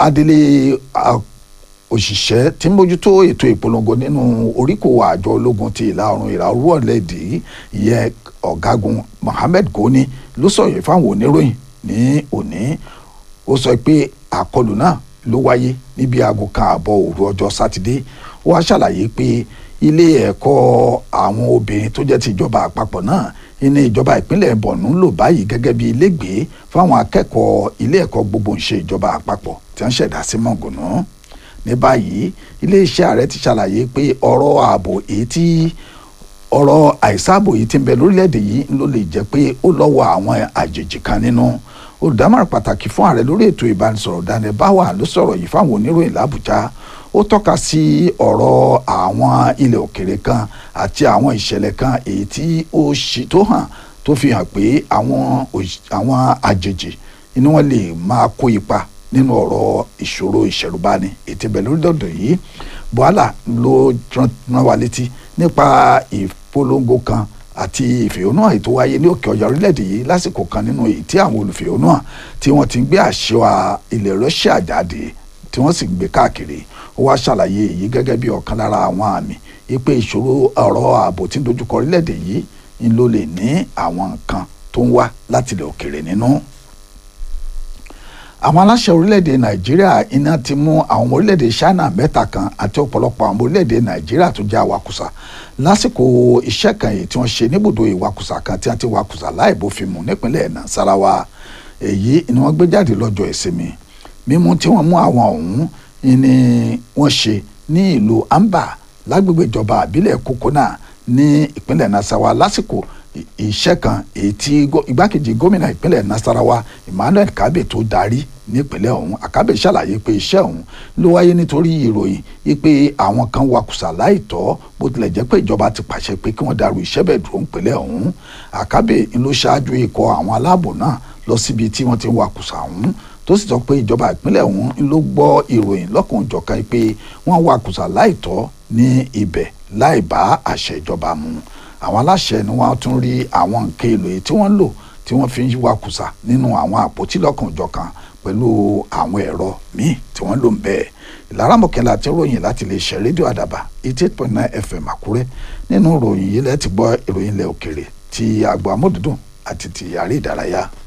adelé òṣìṣẹ́ tí ń bójútó ètò ìpolongo nínú oríkò àjọ ológun ti ìlà oòrùn ìlà oòrùn ọ̀lẹ́dì ìyẹn ọ̀gágun Mohammed Goni ló sọ̀rọ̀ fáwọn oníròyìn ní òní ó sọ pé àkọlù náà ló wáyé níbi aago kan àbọ̀ òru ọjọ́ sátidé ó wá ṣàlàyé pé ilé ẹ̀kọ́ àwọn obìnrin tó jẹ́ ti ìjọba àpapọ̀ náà ní ìjọba ìpínlẹ̀ Borno ń lò báyìí gẹ́gẹ́ bí ilégbèé fáwọn akẹ́kọ̀ọ́ ilé ẹ̀kọ́ gbogbo ńṣe ìjọba àpapọ̀ tí wọ́n ṣẹ̀dá sí mọ̀gùnú ní báyìí iléeṣẹ́ ààrẹ ti ṣàlàyé pé ọ̀rọ̀ ààbò èyí tí ọ̀rọ̀ àìsáàbò yìí ti ń bẹ lórílẹ̀‐èdè yìí ló lè jẹ́ pé ó lọ́wọ́ àwọn àjèjì kan nínú olùdámọ̀ràn pàtàkì fún ààrẹ lórí ètò ìbánisọ̀rọ̀ Daniel Báwà ló sọ̀rọ̀ yìí fáwọn oníròyìn l'Àbújá ó tọ́ka sí ọ̀rọ̀ àwọn ilẹ̀ òkèrè kan àti àwọn ìṣẹ̀lẹ̀ kan èyí tí ó ṣì tó hàn tó fi hàn pé àwọn àwọn àjèjì inú wọn lè máa kó ipa nínú ọ̀rọ̀ ìṣòro ìṣẹ̀rùbani ètò ìbẹ̀ lórílẹ̀‐èdè yìí Bùhálà ló rán wa létí nípa ìpolongo kan àti ìfẹ̀hónúhàn ètò wáyé ní òkè ọ̀yà orílẹ̀-èdè yìí lásìkò kan nínú èyí tí àwọn olùfẹ̀hónúhàn tí wọ́n ti ń gbé àṣà ilẹ̀ Russia jáde tí wọ́n sì ń gbé káàkiri ó wá ṣàlàyé èyí gẹ́gẹ́ bí ọ̀kan lára àwọn àmì ipe ìṣòro ọ̀rọ̀ ààbò tí ń dojúkọ orílẹ̀-èdè yìí ń ló lè ní àwọn nǹkan tó ń wá láti ilẹ̀ òkèrè nínú àwọn aláṣẹ orílẹ̀-èdè nàìjíríà iná ti mú àwọn ọmọ orílẹ̀-èdè china mẹ́ta kan àti ọ̀pọ̀lọpọ̀ àwọn ọmọ orílẹ̀-èdè nàìjíríà tó jẹ́ awakùsà lásìkò iṣẹ́ kan èyí tí wọ́n ṣe níbùdó ìwakùsà kan tí wọ́n ti wakùsà láì bófin mu nípínlẹ̀ nasarawa èyí ni wọ́n gbé jáde lọ́jọ́ ìsinmi mímú tí wọ́n mú àwọn ọ̀hún ni wọ́n ṣe ní ìlú amba lágbègbè ìjọba àbílẹ̀ kokona ní ìpínlẹ̀ nasarawa lásìkò iṣẹ́ kan èyí tí igbákejì gómìnà ìpínlẹ̀ nasarawa emmanuel kabe tó darí nípínlẹ̀ ọ̀hún àkábẹ̀ ṣàlàyé pé iṣẹ́ ọ̀hún ló wáyé nítorí ìròyìn wípé àwọn kan wakùsà láìtọ́ bó tilẹ̀ jẹ́ pé ìjọba ti pàṣẹ pé kí wọ́n dàrú iṣẹ́ bẹ́ẹ̀ dúró nípínlẹ̀ ọ̀hún àkábẹ̀ ló ṣáájú ikọ̀ àwọn aláàbò náà lọ síbi tí wọ́n ti wakùsà ọ̀hún tó sì sọ pé ìjọba ìpínlẹ̀ ọ̀hún ló gbọ́ ìròyìn lọ́kùnjọ̀kan pé wọ́n wakùsà láìtọ́ ní ibẹ̀ láì bá àṣẹ ìjọba mu àwọn aláṣẹ ni wọ́n tún rí àwọn nǹkan èlò èyí tí wọ́n ń lò tí wọ́n fi ń wakùsà nínú àwọn àpótí lọ́kùnjọ̀kan pẹ̀lú àwọn ẹ̀rọ míì tí wọ́n lò ń bẹ́ẹ̀ ìlara mọ̀kẹ́lá ti ròyìn láti lè ṣe rédíò àdàbà eighty eight point nine fm àkúrẹ́ nínú ròyìn yìí lẹ́ẹ̀ ti gbọ́ ìròyìn ilẹ̀ òkèrè ti àgbà amódùdùn àti ti àrí ìdárayá.